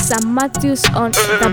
Sam Matthews on the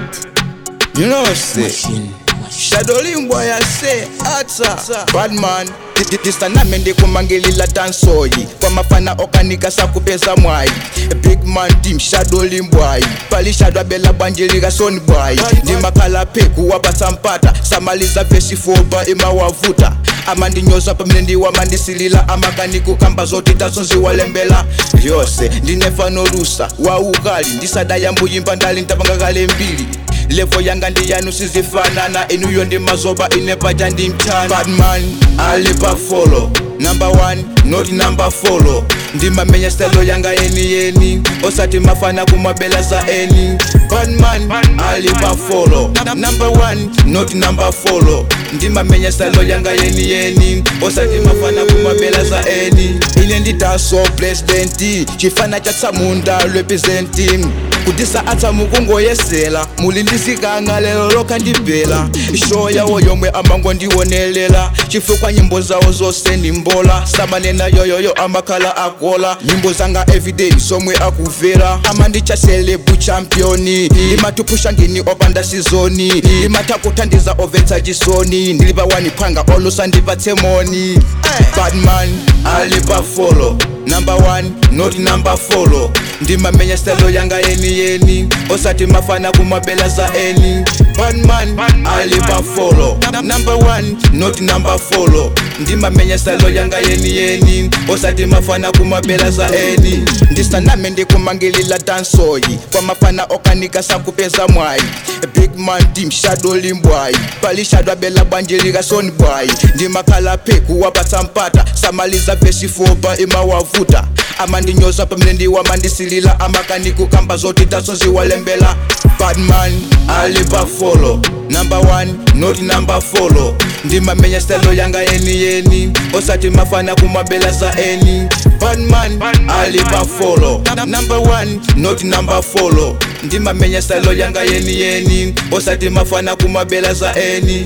bird. You know say Shadowling boy I say ata Bad man tisanamende kumangelila dansoyi kwamafana okanika sakupeza mwayi big man team shadowling boy palishadwa bela bwanjilika son boy ndimakhala pheku wapasampata samaliza vesi fopa imawavuta amandinyoza pamene ndiwamandisilila amakaniku kamba zoti tasonziwalembela yose ndinefanorusa waukali ndisadayambuyimba ndali ntapangakale mbili levo yanga ndiyanu sizifanana inuyo ndi mazoba inepaja ndi mtana badman alipa folo number one not number folo ndimamenya stelo yanga yeni yeni osati mafana kumabela za eni badman alipa folo number one not number folo ndimamenya stelo yanga yeni yeni osati mafana kumabela za eni ine nditaso presidenti chifana cha tsamunda representing kudisa atsa mukungoyesela muli ndisikanga lero lokha ndibhela ishow yawo yomwe amangondionelela chifukwa nyimbo zawo zonse ndimbola samanena yoyoyo amakhala akola nyimbo zanga everyday somwe akuvera amandichaselebu championi imatupusha ngini opanda sizoni imatakuthandiza ovetsa chisoni ndilipa waniphanga olusa ndipatse moni badman alipa folo number one not number folo ndimamenya stelo yanga yeni yeni osati mafana kumabela za eni badman alipa folo number one not number folo ndimamenya stelo yanga yeni yeni osati mafana kumabela za eni ndisaname ndikumangilila dansoyi kwamafana okanika sakupeza mwayi big man team shadowling boy palishadwa bela bwanjilika son boy ndimakhala pheku wapasampata samaliza vesi fopa imawavuta amandinyoza pamene ndiwamandisilila amakaniku kamba zoti tasonziwalembela badman alipa folo number one not number folo ndimamenya stelo yanga yeni yeni osati mafana kumabela za eni badman alipa folo number one not number folo ndimamenya stelo yanga yeni yeni osati mafana kumabela za eni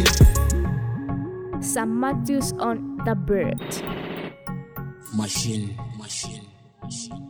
Sam Matthews on the bird. Machine, machine, machine.